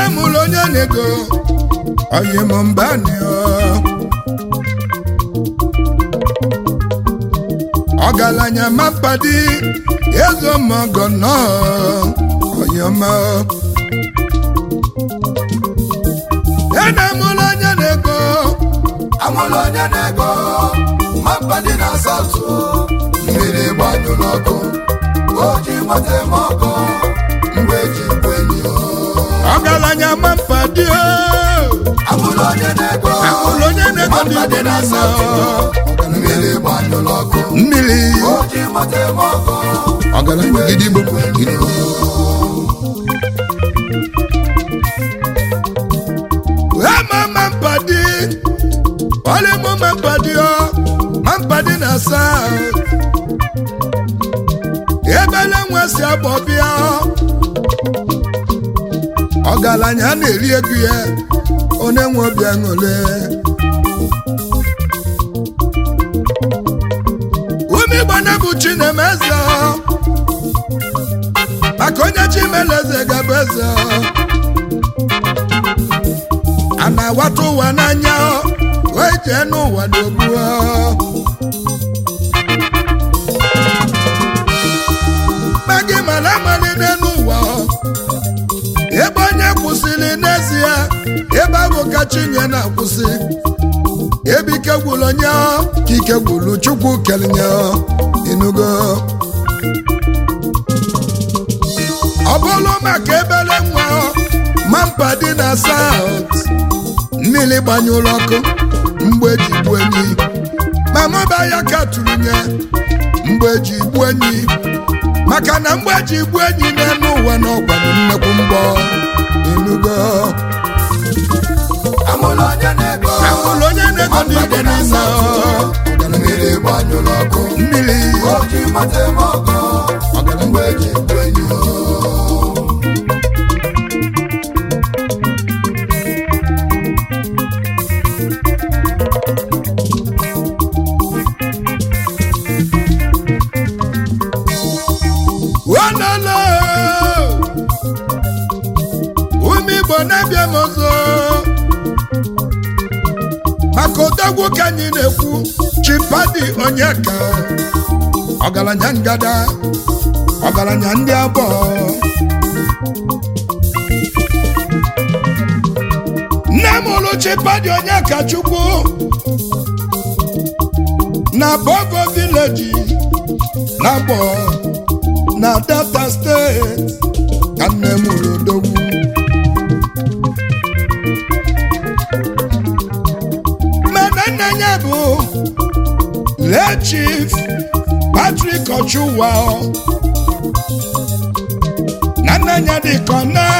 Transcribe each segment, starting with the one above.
mụrụ onye na-ego oyim mbani ọgaranya mapadi ezomogo nọ oyoma ena mụrụ onye na-ego amụrụ onye na-ego mapa dị na asatụ mmiri gbanyụrụ ọkụ o ji nweta eme ọkụ mgbe eji bụ enyi o. ọgaranya mapadi amụrụ onye na-ego amụrụ onye na-ego dị mapa dị igbo na asatụ mmiri gbanyụrụ ọkụ mmiri o ji nweta eme ọkụ ọgaranya gidigbo gidigbo ama mampadi ọlịmụ mampadi ọ mampadi na south ebele nwe si agbọ bịa ọgaranya na-eri ego ya onye nwe obi aṅụle ume igbana bụ chinemeze maka onye chimeleze gabụ eze a na-awata ụwa n'anya wee jee n'ụwa n'ogbu ma gị mara amalite n'ụwa ebe onye kwụsịrị n'ezie ebe ahụ ka chinye na-akwụsị ebe ike gwụrụ onye ka ike gwụrụ chukwu kelenye inugo ọ bụrụ maka ebere nwa mampa dị na saut mmiri gbanyụrụ ọkụ mgbe eji gbuo enyi ma mụba ya ka tụrụ nye mgbe eji gbuo enyi maka na mgbe eji gbuo enyi n'elu ụwa na ọgwanụ nnekwu mgbọ enugo amụrụ onye na-ego amụrụ onye na-ego ndị igbo n'ime mmiri gbanyụrụ ọkụ mmiri o ji nweta eme ọkụ mgbe eji bụ enyi o. wanala ume igbo na-abịa m ọzọ maka odogwu ka anyị na-ekwu chipadi onye ka ọgaranya ngada ọgaranya ndị abụọ nne m ụlụ chipadi onye ka chukwu na bogo vileji na abụọ na delta steeti ka nne m ụlụ odogwu mana nna ya bụ lee chief Patrick Ochuwa na nna ya dị ka ọ na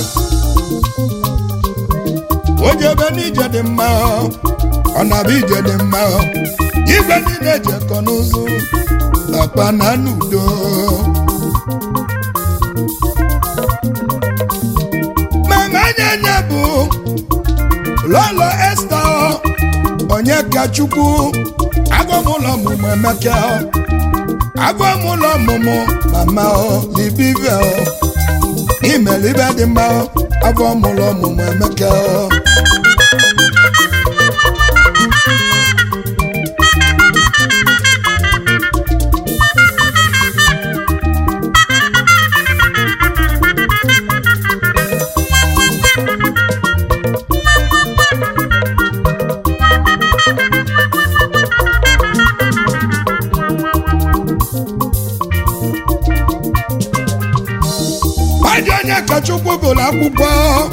onye ebe n'ije dị mma ọ na-abụ ije dị mma igwe niile ejekọ n'ụzụ nakpa na n'udo mama anya anya bụ lọlọ esta onye ka chukwu agwamụlọ ọmụmụ emeka agwamụlọ ọmụmụ mama ọ libive imelibe dị mma agwamụlọ ọmụmụ emeka Adị onye ka Chukwu gụrụ akwụkwọ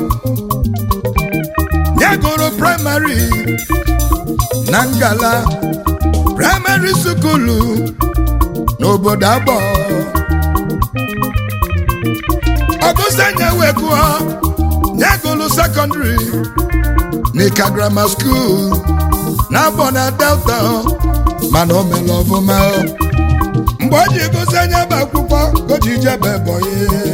ya gụrụ praịmarị na ngala praịmarị sukulu n'obodo abọ ọgụsanye wee gụọ ya gụrụ sekọndịrị n'Ika grammar school na abọ na delta mana o mere ọfụma mgbe o ji gụsị anya bụ akwụkwọ ka o ji jebe bọyị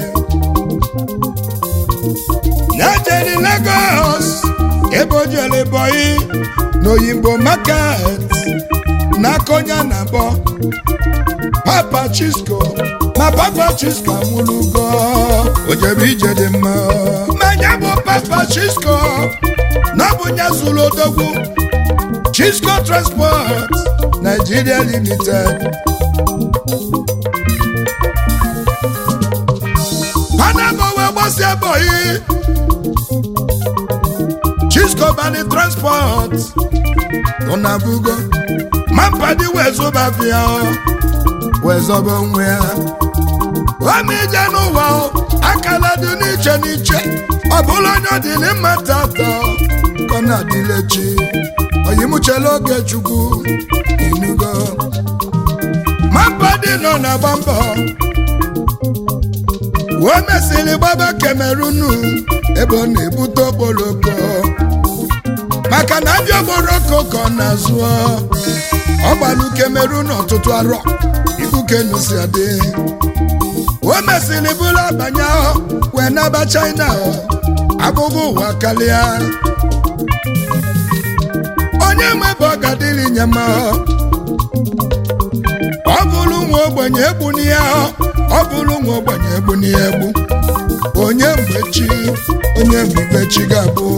ya jere Lagos ebe o jere bọyị n'oyimbo market n'aka onye na-abọ papa chisco ma papa chisko anwụlugo o jebe ije dị mma manya bụ papa chisko na ọ bụ nya zuru odogwu chisco transport nigeria limited panama wee gbasia bọyị chisco bani transport nọ na bugo mampadi wee zụba bịa wee zọba onwe ya omije n'ụwa akala dị n'iche n'iche ọ bụla onye ọ dịrị mma tata ka ọ na-adịlechi oyimuchela oge chukwu inugo mampadi nọ na-agba mbọ o mesịrị gbaba kemerunu ebe ọ na-ebute okporoko maka na abịa okporoko ka ọ na-azụ ọ gbalụ kemerun ọtụtụ arọ ibukenusi adị o mesịrị bụrụ abanye ahụ wee naba china abụghị ụwa karịa onye nwebe ọ ga-adịrị nye mma ọ bụrụ nwa ogbenye egbu n'ihe ọ bụrụ nwa ogbenye egbu n'ihe egbu onye mgbe chi onye mgbe chi ga-abụ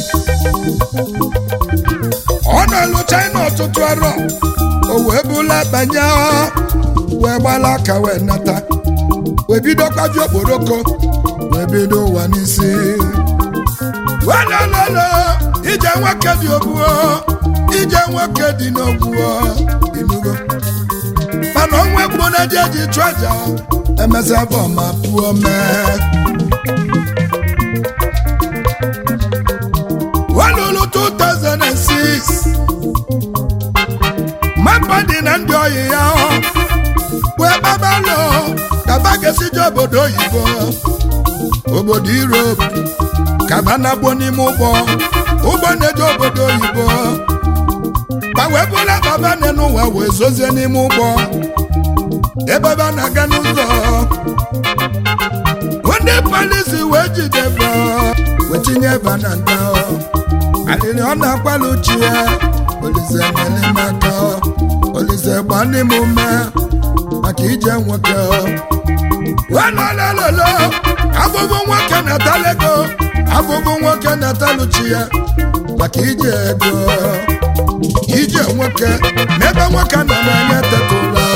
ọ na-alụ china ọtụtụ arọ o wee bụla banye wee gbala aka wee nata wee bido kwabi okporoko wee bido ụwa n'isi welelele ije nwoke dị ogbuo ije nwoke dị n'ogbuo inugo mana onwe gboo na eji eji chụ aja emesabọ ma pụọ mee welulu 2006 mapa dị na ndị oyi ya wee gbabalụ kaba ga-esije obodo oyibo obodo Europe kaba na-agbo n'ime ụgbọ ụgbọ na-eje obodo oyibo ma wee bụla baba nne n'ụwa wee zozie n'ime ụgbọ ebe ba na-aga n'ụzọ ndị polisi wee jidebe wee tinye ebe na nda alịrị ọ na-akpalụ chi ya olise nyere m aka olise gba ndị m ume maka ije nwoke walolololo abụbụ nwoke na-atala ego abụbụ nwoke na-atalụ chi ya maka ije ego ije nwoke n'ebe nwoke nọ n'anya tetụla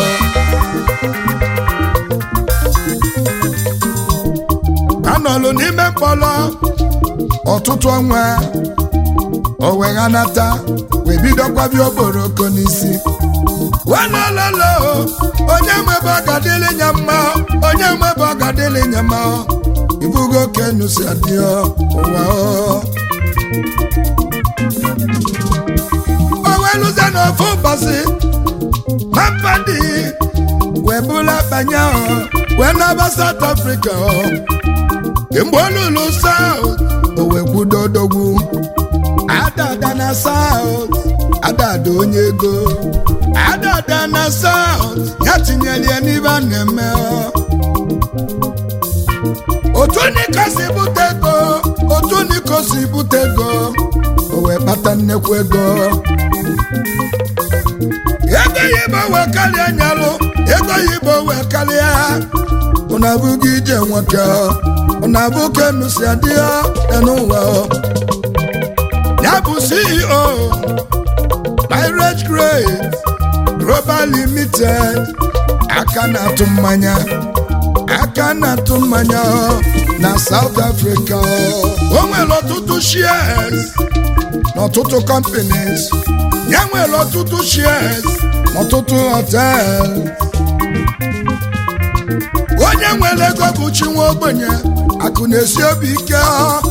anọlụ n'ime mkpọrọ ọtụtụ ọnwa o wee ghanata wee bido kwabi okporoko n'isi walololo onye nwebe ọgadịlị nya mma onye nwebe ọgadịlị nya mma ibugo kenusi adịọ ụwa o wee lụzie n'ofu ụbọchị mapadi wee bụla banye wee naba South Africa mgbe olulu South o wee kwudo odogwu adada na South adada onye ego adada na South ya tinyere ya n'ibe a na-eme otu niko si bute ego otu niko si bute ego o wee kpata nnekwu ego ego yibo wee karịa nyalụ ego yibo wee karịa ụna abụghị ije nwoke ụna abụ kenusi adịghị n'ụwa ya bụ CEO Pirate Grade Global Limited aka na-atụ mmanya aka na-atụ mmanya na South Africa o nwere ọtụtụ shares n'ọtụtụ companies ya nwere ọtụtụ shares n'ọtụtụ hotels onye nwere ego bụ chi nwa ogbenye akụ na-esi obi ike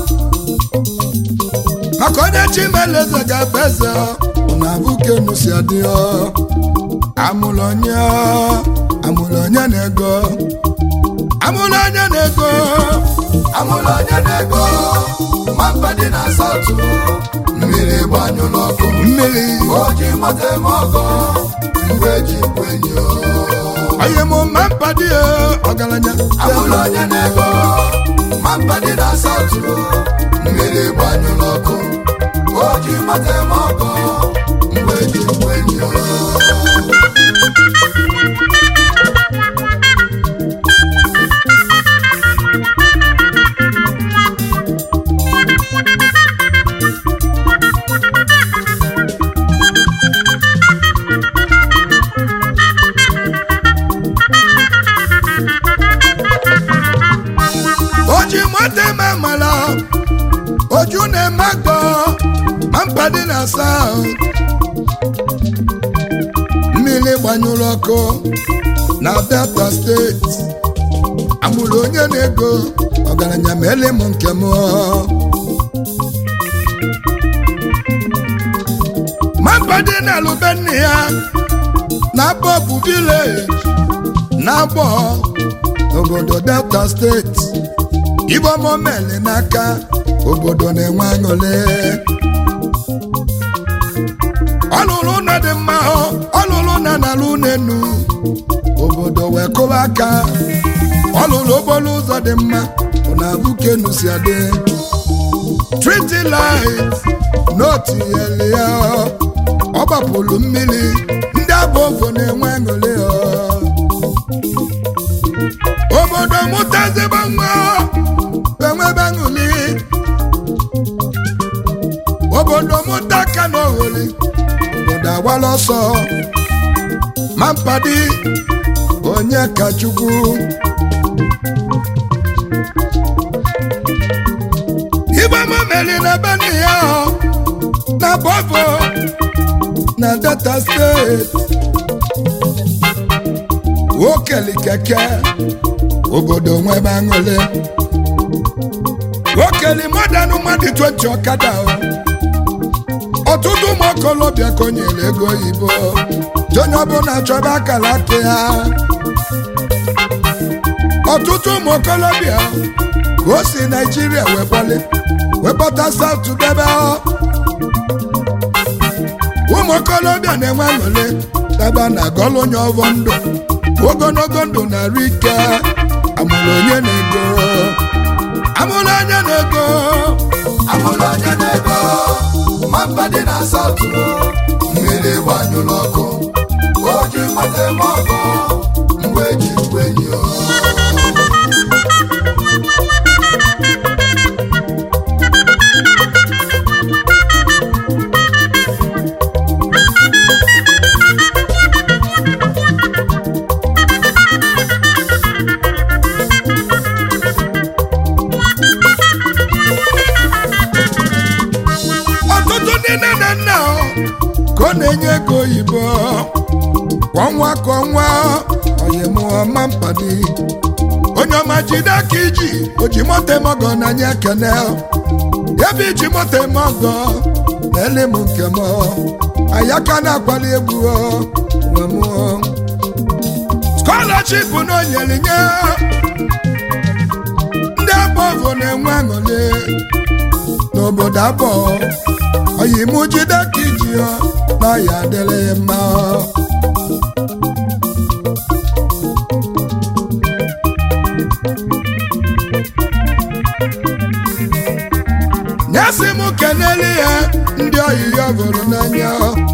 maka onye chi mere eze ga-abụ eze na abụkenu si adị amụrụ onye amụrụ onye na-ego amụrụ onye na-ego amụrụ onye na-ego mapa dị na asatụ mmiri gbanyụ n'ọkụ mmiri o ji mata eme ọgọ mgbe eji bụ enyi o. onye mụ mma mpadị ọgaranya amụrụ onye na-ego mapa dị na asatụ mmiri gbanyụ n'ọkụ o ji mata eme ọgọ mgbe eji bụ enyi o. mote ma mala oju na-eme agọ ma mpa dị na saut mmiri gbanyụrụ ọkụ na delta steeti amụrụ onye na-ego ọgaranya ma ele m nke m ma mpa dị na alụbe nne ya na bọbụ vileji na abọ obodo delta steeti ibe ọmọmeli n'aka obodo na-enwe aṅụrị ọlụlụ ụlọ dị mma ọlụlụ na n'ala enu obodo wee kụwa aka ọlụlụ okporo ụzọ dị mma bụ na abụkenu si adị triti light n'otinyere ya ọ gbapụrụ mmiri ndị abụ ofo na-enwe aṅụrị obodo mụtazịba nwa enwebe aṅụrị obodo mụta aka na oghori obodo agbala ọsọ ma mpadi onye ka chukwu igbe mameli na beni ya na bọvo na delta steeti okeli keke obodo nwebe aṅụrị okeli mọdanụ mmadụ 20 ọkada ọtụtụ ụmụ okolobịa konyere ego oyibo onye ọbụla chọba akara aka ya ọtụtụ ụmụ okolobịa ka o si naijiria wekwale wekpọta saut debe ụmụ okolobịa na-enwe aṅụrị daba na gọlụ onye ọvọ ndụ ogologo ndụ na-arụ ike amụrụ onye na-ego amụrụ onye na-ego amụrụ onye na-ego ma mba dị na saụtụ mmiri gbanyụrụ ọkụ o ji mata eme ọkụ mgbe eji gwenyi ọtụtụ ndị nne na nna ka ọ na-enye ego oyibo kwa ọnwa ka ọnwa oyimụọma mpadi onye ọma jide aka iji oji moto emọgọ na nye ekene ebe iji moto emọgọ na ele m nke m ayaka na-akwali egwu nwe m skọlaship na onyere nye ndị abọvụ na-enwe aṅụrị n'obodo abụọ oyimụ jide ka iji ya na ya adịrị mma nyesi m kenele ya ndị oyi ya bụrụ n'anya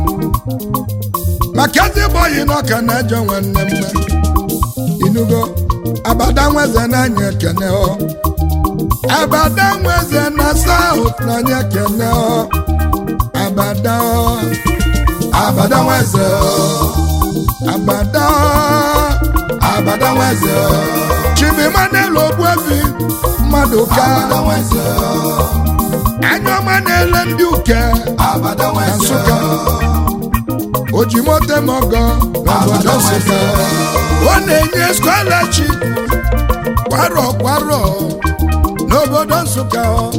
maka ezigbo oyi n'ọka na-ejọ nwanne mma inugo abada nweze n'anya ekene ọ abada nweze na saut n'anya ekene ọ abada ọ abada nweze abada abada nweze chibimanelu ogbuefi mmadụ ka abada nweze anya ọma na-ele ndị uke abada nweze Nsụka. ojimote mọgọ n'obodo nsụka ọ na-enye scholarship kwarọ kwarọ n'obodo nsụka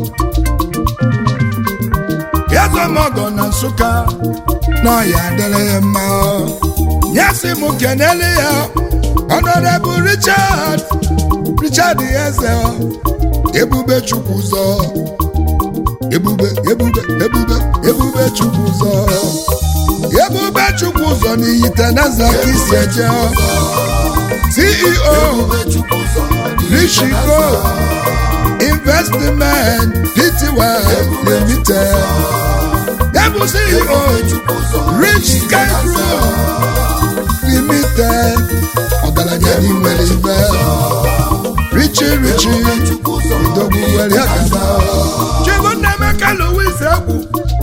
yazọmọgọ na nsụka n'ọya adịrị ya mma nyesi m kenele ya honorable richard richard eze ebube chukwu ụzọ ebube ebube ebube ebube chukwu ụzọ ebube chukwu ụzọ n'iyi teneza ka isi eje ceo ebube chukwu ụzọ Rishiko Investment Pty Limited. Yabụ CEO chukwu ụzọ Rich Sky Group Limited. Ọgaranya n'inwere ibe. Richi Richi chukwu ụzọ Idogbu were akaba. Chibunnameka Louis Egwu.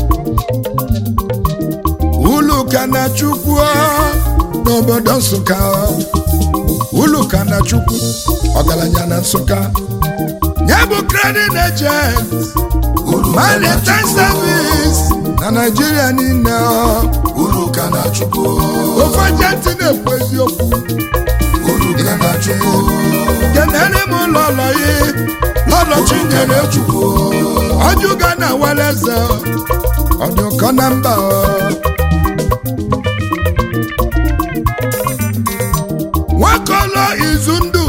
Uluka na Chukwu n'obodo Nsụka. Uluka na Chukwu ọgaranya na Nsụka. nye ya bụ credit agent uru ka na maritime chukwu service na naijiria niile ọ. uru ka na chukwu ofe agenti na-ekwu eziokwu uru ka na chukwu kenere m ụlọlọ yi lọlọ chinyere chukwu ọjụga na waleze ọdụkọ na mba ọ. nwakọlọ izu ndụ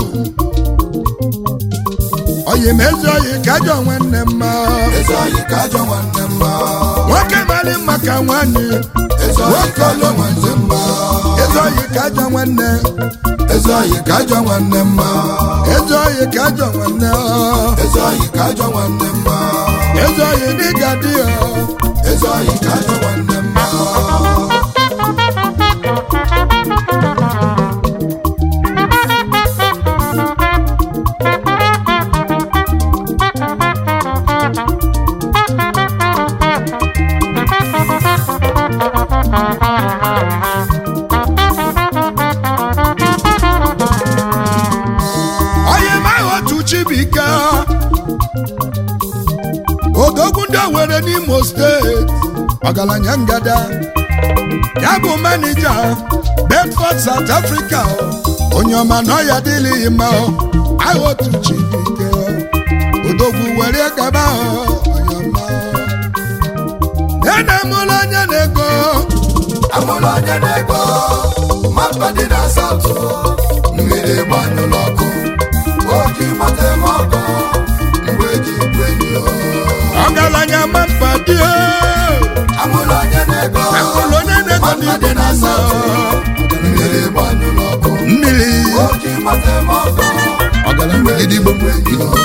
oyimezi oyi kajọ nwanne mma eze oyi ka ajọ nwanne mma nwoke mali maka nwanyị eze oyi ka ajọ nwanne mma ezi oyi kajọ nwanne eze oyi ka ajọ nwanne mma ezi oyi kajọ nwanne ọ. eze oyi ka ajọ nwanne mma ezi oyi dịga dị ọ. eze oyi ka ajọ nwanne mma onye ma otu chibuike odogwu ndị Owerri n'Imo steeti ọgaranya ngada ya bụ manija Bedford South Africa onye ọma na ọya dịlịghị mma aha otu chibuike odogwu were gaba onye ọma nene mụrụ onye na-ego amụrụ onye na-ego mapa dị na asatọ mmiri gbanyụrụ ọkụ oji mata eme ọkọ mgbe eji bụ enyi o. ọgaranya ma mpa dị amụrụ onye na-ego amụrụ onye na-ego mapa n'igwe dị na na asatọ mmiri gbanyụrụ ọkụ mmiri oji mata eme ọkọ ọgaranya gidigbo bụ enyi o.